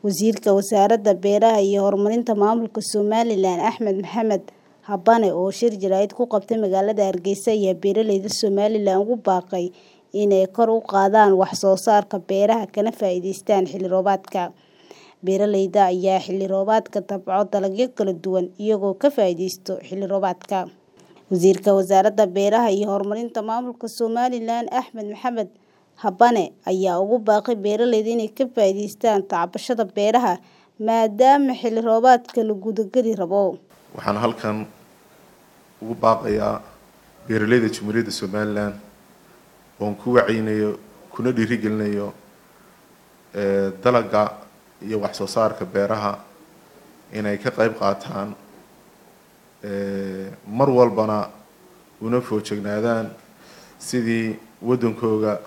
Wasiirka Wasaaradda Beeraha iyo Horumarinta Maamulka Somalilan Axmed Maxamed Habane oo shir jaraa'id ku qabtay magaalada Hargeysa ayaa beeralayda Somalilan ugu baaqay inay kor u qaadaan wax soo saarka beeraha kana faa'iidaystaan xilli roobaadka. Beeralayda ayaa xilli roobaadka tabco dalagyo kala duwan iyagoo ka faa'iideysta xilli roobaadka. Wasiirka Wasaaradda Beeraha iyo Horumarinta Maamulka Somalilan Axmed Maxamed Habane ayaa ugu baaqay beeralayda inay ka faa'iidaystaan tacbashada beeraha maadaama xilli roobaadka la guda gali rabo. waxaan halkan ugu baaqayaa beeralayda Jamhuuriyadda Somalilan oon ku wacyiinayo kuna dhiirigelinayo ee dalagga iyo wax soo saarka beeraha inay ka qayb qaataan ee mar walbana una foojignaadaan sidii waddankooga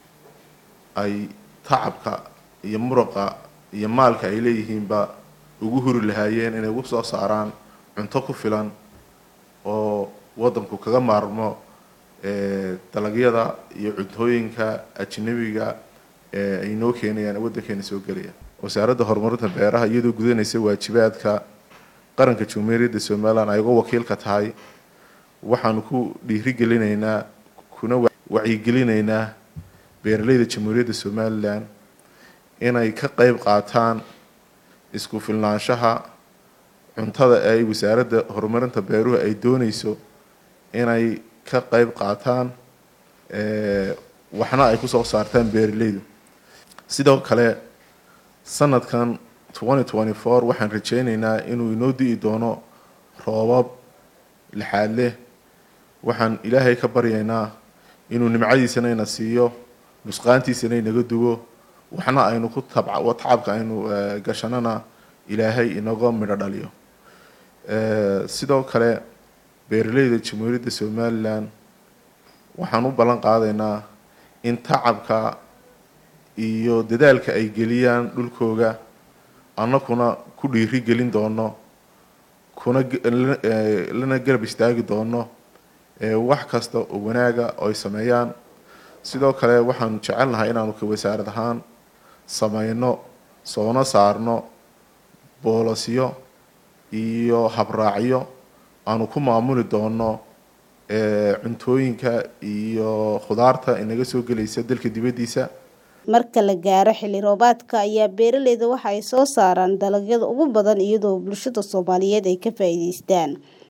ay tacabka iyo muruqa iyo maalka ay leeyihiinba ugu huri lahaayeen inay ugu soo saaraan cunto ku filan oo waddanku kaga maarmo ee dalagyada iyo cuntooyinka ajnabiga ee ay noo keenayaan waddankeena soo gelaya wasaaradda horumarinta beeraha iyadoo gudanaysa waajibaadka qaranka Jamhuuriyadda Somaliland ay uga wakiilka tahay waxaanu ku dhiirigelinaynaa kuna wacyigelinaynaa beeralayda Jamhuuriyadda Somaliland inay ka qayb qaataan isku filnaanshaha cuntada ay wasaaradda horumarinta beeruhu ay doonayso inay ka qayb qaataan ee waxna ay ku soo saartaan beeralaydu sidoo kale sanadkan 2024 waxaan rajaynaynaa inuu inoo di'i doono roobab lixaad leh waxaan ilaahay ka baryaynaa inuu nimcadiisana ina siiyo nusqaantiisana inaga duwo waxna aynu ku tabca tacabka aynu gashanana ilaahay inaga midho dhaliyo sidoo kale beeralayda Jamhuuriyadda Somaliland waxaan u ballan qaadaynaa in tacabka iyo dadaalka ay geliyaan dhulkooga annakuna ku dhiiri gelin doono kuna lana garab istaagi doono wax kasta oo wanaaga oo ay sameeyaan sidoo kale waxaanu jecelnahay inaanu ka wasaarad ahaan sameyno soona saarno boolasyo iyo habraacyo aanu ku maamuli doono cuntooyinka iyo khudaarta inaga soo gelaysa dalka dibaddiisa marka la gaaro xilli roobaadka ayaa beeralayda waxa ay soo saaraan dalagyada ugu badan iyadoo bulshada Soomaaliyeed ay ka faa'iidaystaan